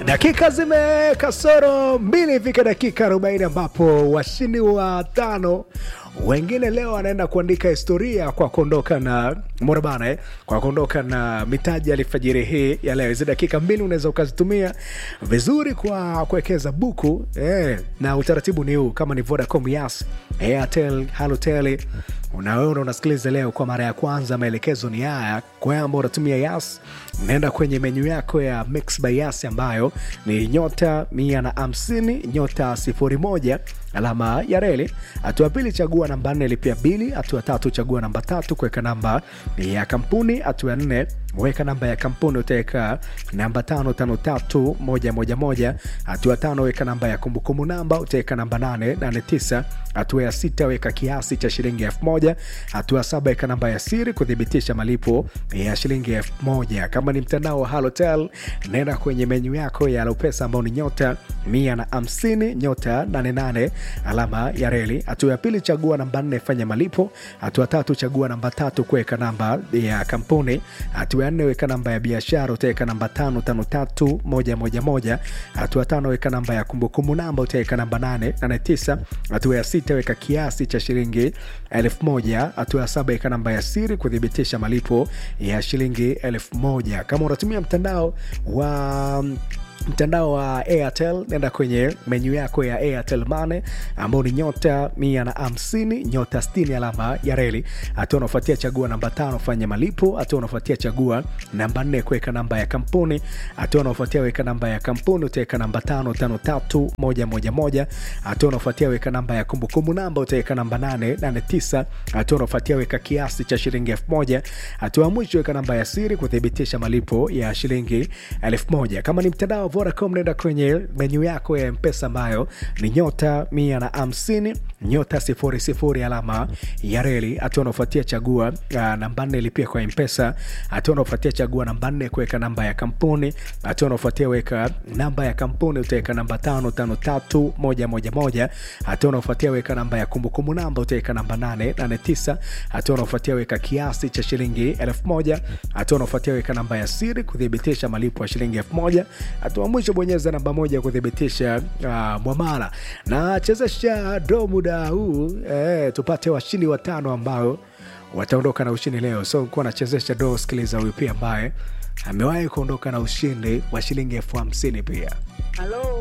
Dakika zimekasoro mbili ifike dakika 40 ambapo washindi wa tano wengine leo wanaenda kuandika historia kwa kuondoka na mbona bana eh? kwa kuondoka na mitaji alfajiri hii ya leo. Hizi dakika mbili unaweza ukazitumia vizuri kwa kuwekeza buku eh, na utaratibu ni huu, kama ni Vodacom, Yas, Airtel, Halotel unaona unasikiliza leo kwa mara ya kwanza, maelekezo ni haya. Kwa wewe ambao unatumia Yas, naenda kwenye menyu yako ya Mix by Yas ambayo ni nyota mia na hamsini nyota sifuri moja alama ya reli. Hatua pili, chagua namba nne, lipia bili. Hatua tatu, chagua namba tatu, kuweka namba ya kampuni. Hatua ya nne, weka namba ya kampuni, utaweka namba tano tano tatu moja moja moja. Hatua tano, weka namba ya kumbukumbu namba, utaweka namba nane nane tisa. Hatua ya sita, weka kiasi cha shilingi elfu moja. Hatua saba, weka namba ya siri kuthibitisha malipo ya shilingi elfu moja. Kama ni mtandao wa Halotel, nenda kwenye menyu yako ya Alopesa ambao ni nyota mia na hamsini nyota nane nane alama ya reli. Hatua ya pili, chagua namba nne, fanya malipo. Hatua tatu, chagua namba tatu, kuweka namba ya kampuni. Hatua ya nne, weka namba ya biashara, utaweka namba tano tano tatu moja moja moja. Hatua tano, weka namba ya kumbukumbu namba, utaweka namba nane nane tisa. Hatua ya sita, weka kiasi cha shilingi elfu moja. Hatua ya saba, weka namba ya siri kuthibitisha malipo ya shilingi elfu moja. Kama unatumia mtandao wa mtandao wa Airtel nenda kwenye menyu yako ya Airtel Money ambao ni nyota mia na hamsini nyota sitini alama ya reli. Hatua unafuatia chagua namba tano fanya malipo. Hatua unafuatia chagua namba nne kuweka namba ya kampuni. Hatua unafuatia weka namba ya kampuni utaweka namba tano tano tatu moja moja moja. Hatua unafuatia weka namba ya kumbukumbu namba utaweka namba nane nane tisa. Hatua unafuatia weka kiasi cha shilingi elfu moja. Hatua ya mwisho weka namba ya siri kuthibitisha malipo ya shilingi elfu moja. Kama ni mtandao Vodacom nenda kwenye menyu yako ya Mpesa ambayo ni nyota mia na hamsini nyota sifuri sifuri alama ya reli. Hatua unaofuatia chagua uh, namba nne lipia kwa Mpesa. Hatua unaofuatia chagua namba nne kuweka namba ya kampuni. Hatua unaofuatia weka namba ya kampuni utaweka namba tano tano tatu moja moja moja. Hatua unaofuatia weka namba ya kumbukumbu namba utaweka namba nane nane tisa. Hatua unaofuatia weka kiasi cha shilingi elfu moja. Hatua unaofuatia weka namba ya siri kuthibitisha malipo ya shilingi elfu moja. Hatua mwisho bonyeza namba moja kuthibitisha uh, mwamala na chezesha do muda huu eh, tupate washindi watano ambao wataondoka na ushindi leo. So kuwa nachezesha do, sikiliza huyu pia ambaye amewahi kuondoka na ushindi wa shilingi elfu hamsini pia. Halo.